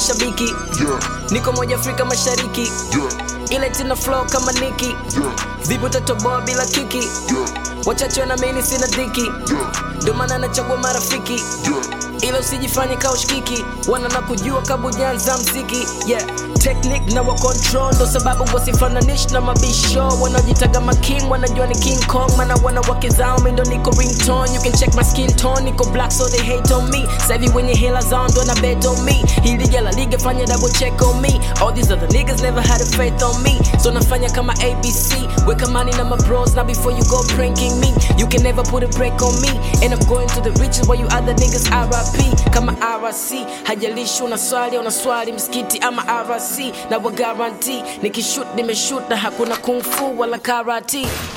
mashabiki yeah, niko moja afrika mashariki yeah, ile tina flow kama niki yeah, vipi utatoboa bila kiki yeah, wachache wanamini sina dhiki yeah, ndio maana nachagua marafiki yeah. ila usijifanye kaushkiki wana na kujua kabujanza mziki yeah technique na wa control ndo sababu wasifananish na mabisho wanaojitaga making wanajua ni king kong mana wana wake zao mi ndo niko ringtone you can check my skin tone niko black so they hate on me sahivi wenye hela zao ndo na bet on me hii liga la liga fanya double check on me all these other niggas never had a faith on me so nafanya kama abc weka money na my bros now before you go pranking me you can never put a break on me and i'm going to the riches while you other niggas rip kama rc hajalishi una swali una swali msikiti ama rc na wa guarantee nikishut nimeshut na hakuna kung fu wala karate